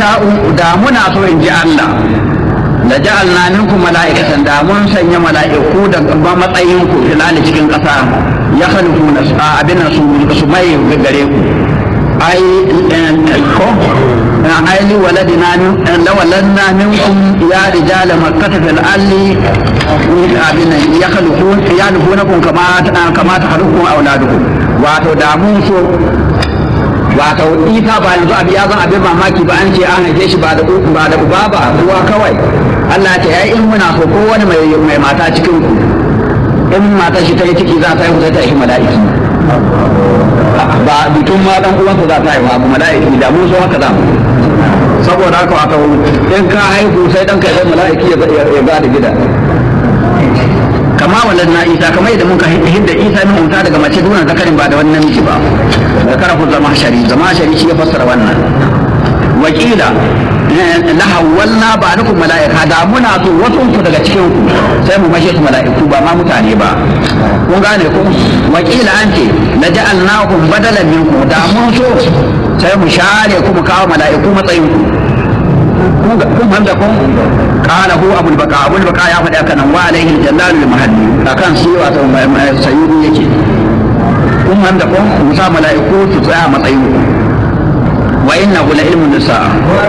nasha'u da muna so in ji Allah da ja'alna minkum mala'ikatan da mun sanya mala'iku da matsayin ku filali cikin ƙasa ya khalifuna abin su su mai gare ku ai ko ai li waladina min lawalanna minkum ya rijal makkah fil alli abin ya khalifun ya lufunakum kama kama takhluqu auladukum wato da mun so wato isa ba yanzu abu ya zan abin mamaki ba an ce an haife shi ba da ba da uba ba ruwa kawai Allah ta yayi in muna so ko wani mai mai mata cikin ku in mata shi ta yi ciki za ta yi ta yi mala'iki ba bitun ma dan uwansa za ta yi ba mala'iki da mun so haka za mu saboda haka wato in ka haihu sai dan kai mala'iki ya ba da gida kama walad na isa kamar yadda muka hidda isa min unta daga mace duna zakarin ba da wannan miji ba zakara ku zama shari zama shari shi ya fassara wannan wakila la hawalna ba'dakum mala'ika da muna so wasu ku daga cikin ku sai mu mashe su mala'iku ba ma mutane ba kun gane ko wakila an ce la ja'alnahum badalan minkum da mun so sai mu share ku mu kawo mala'iku matsayin ku kun handa kun قال هو ابو البقاء ابو البقاء يا فدا كان وعليه الجلال المحلي akan shi wato sayyidi yake kun handa kun musa mala'iku su tsaya matsayin wa innahu la ilmun nisa